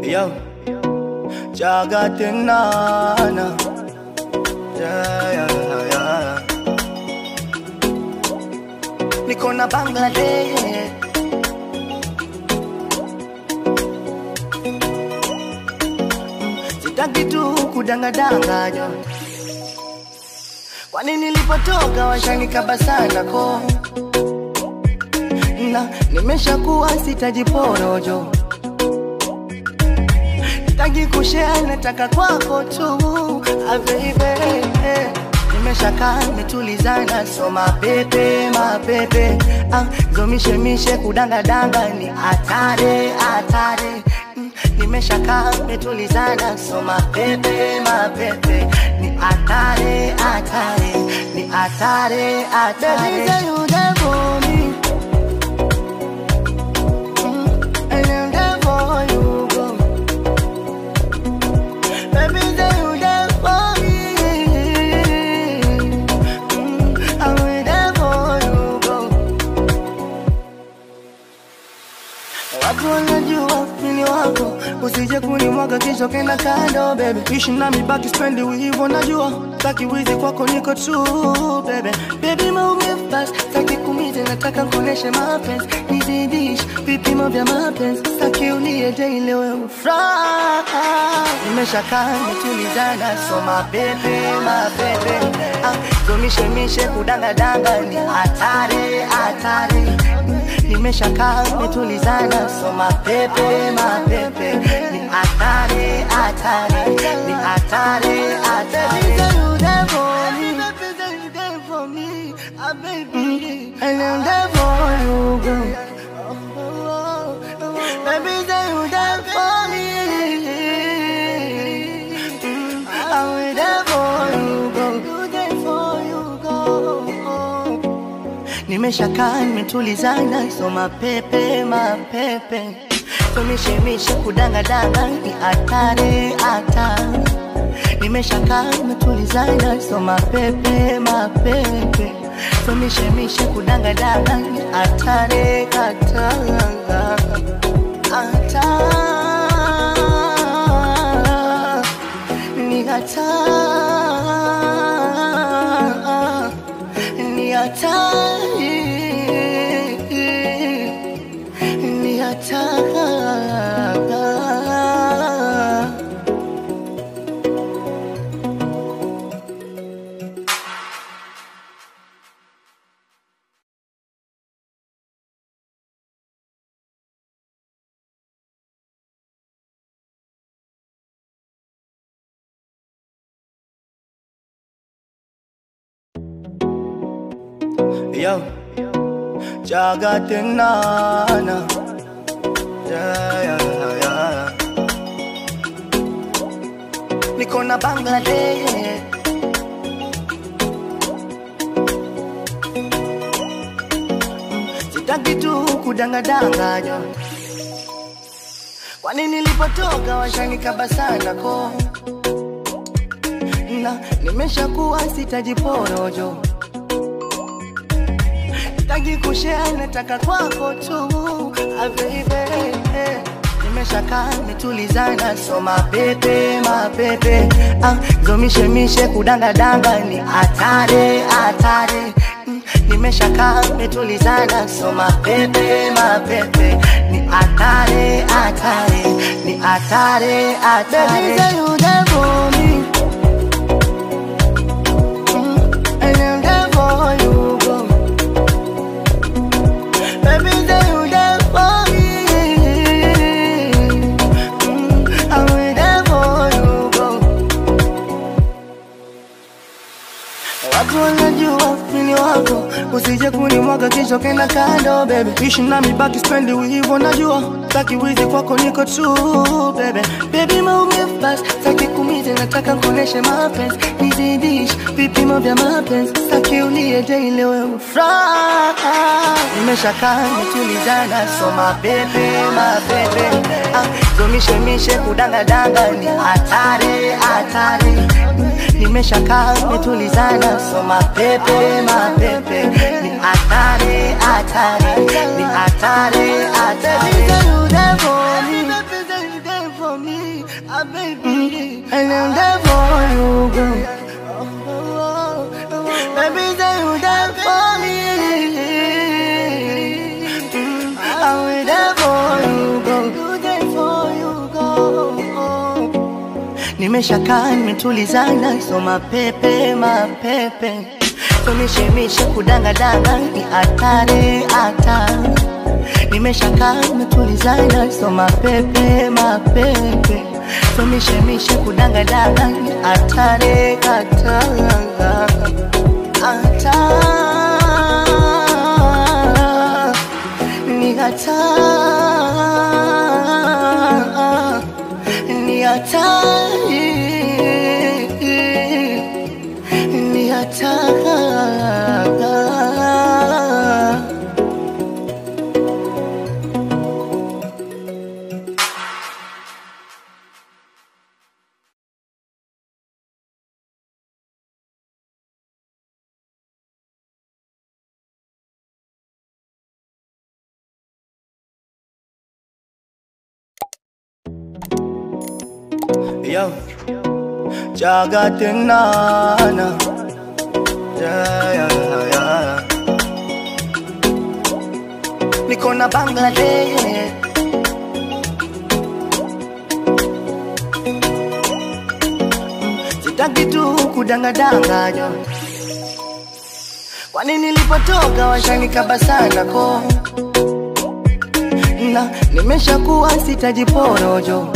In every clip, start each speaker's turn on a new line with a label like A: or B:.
A: Yo, Jagatinana. Yeah, yeah, yeah. Niko na Bangladesh. Sitaki tu kudangadanga jo. Kwani nilipotoka washanikaba sana ko na nimeshakuwa sitajiporojo Sitaki kushare, nataka kwako tu ah, baby Nimeshakaa nimetulizana, so mapepe mapepe ah, zomishemishe kudangadanga ni hatari hatari Mm, Nimeshakaa nimetulizana, so mapepe mapepe ni hatari hatari ni hatari hatari Baby, say you there for me Mm, and I'm there for you, girl. Baby, say you there for me. Mm, I'm there for you, girl. Watu wanajua mimi wako, usije kunimwaga kisha kenda kando, baby. Ishi nami baki spendi hivyo najua, taki wizi kwako niko true, baby. Baby maumivu basi, taki kumize, nataka kuoneshe mapenzi, nizidish vipimo vya mapenzi, taki ulie daily wewe ufuraha. Nimeshakaa nimetulizana, so mapepe mapepe, ah, zomishemishe kudangadanga ni hatari hatari nimeshakaa nimetulizana, so mapepe mapepe ni hatari hatari ni hatari hatari. Mm, And I'm there for you, girl. Baby, say you there for me. Mm, I'm there for you, girl. You there for you, girl. Nimeshakaa nimetulizana, so mapepe mapepe, tumishemishe kudangadanga ni hatari hatari. Nimeshakaa nimetulizana, so mapepe mapepe, tumishemishe kudangadanga ni hatari hatari hatari ni hatari ni hatari ni hatari Yo, Jagatinana. Yeah, yeah, yeah. Niko na Bangladesh. Mm, Sitaki tu kudangadanga jo. Kwani nilipotoka washanikaba sana ko na nimeshakuwa sitajiporojo Sitaki kushare, nataka kwako tu ah, baby Nimeshakaa nimetulizana, so mapepe mapepe ah, zomishemishe kudangadanga ni hatari hatari Mm, Nimeshakaa nimetulizana, so mapepe mapepe ni hatari hatari ni hatari hatari Baby, say you there for me Mm, and I'm there for you, girl. Baby, say you there for me. Mm, I'm there for you, girl. Watu wanajua mimi wako, usije kunimwaga kisha kenda kando, baby. Ishi nami baki spendi hivyo najua, taki wizi kwako niko true, baby. Baby maumivu basi, taki kumize, nataka kuoneshe mapenzi, nizidish vipimo vya mapenzi, taki ulie daily wewe ufuraha. Nimeshakaa nimetulizana, so mapepe mapepe, ah, zomishemishe kudangadanga ni hatari hatari nimeshakaa nimetulizana, so mapepe mapepe ni hatari hatari ni hatari hatari. nimeshakaa nimetulizana, so mapepe mapepe, tumishemishe kudangadanga ni hatari hatari, nimeshakaa nimetulizana, so mapepe mapepe, tumishemishe kudangadanga ni hatari hatari hatari ni hatari ni hatari ni hatari Yo, Jagatinana. Yeah, yeah, yeah. Niko na Bangladesh. Mm, Sitaki tu kudangadanga jo. Kwani nilipotoka washanikaba sana ko na nimeshakuwa sitajiporojo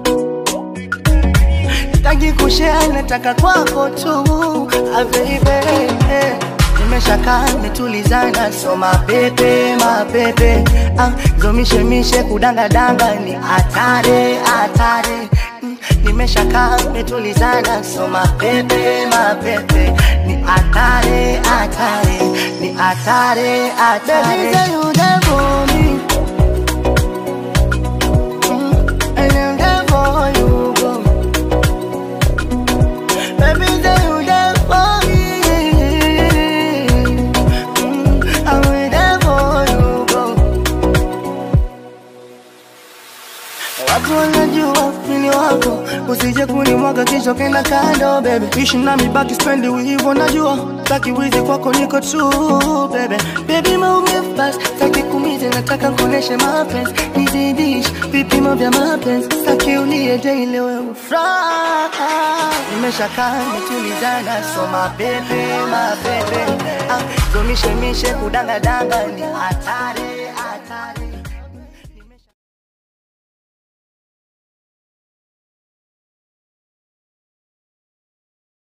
A: Sitaki kushare, nataka kwako tu ah, baby Nimeshakaa nimetulizana, so mapepe mapepe ah, zomishemishe kudangadanga ni hatari hatari Mm, Nimeshakaa nimetulizana, so mapepe mapepe ni hatari hatari ni hatari hatari Baby, say you there for me Mm, and I'm there for you, girl. Baby, say you there for me. Mm, I'm there for you, girl. Watu wanajua mini wako, usije kunimwaga kisha kenda kando baby. Ishi nami baki spendi hivyo najua, taki wizi kwako niko true baby. Baby maumivu basi, taki kumize nataka kuoneshe mapenzi, nizidish vipimo vya mapenzi, taki ulie daily wewe ufuraha. Nimeshakaa nimetulizana, so mapepe mapepe, ah, zomishemishe kudangadanga ni hatari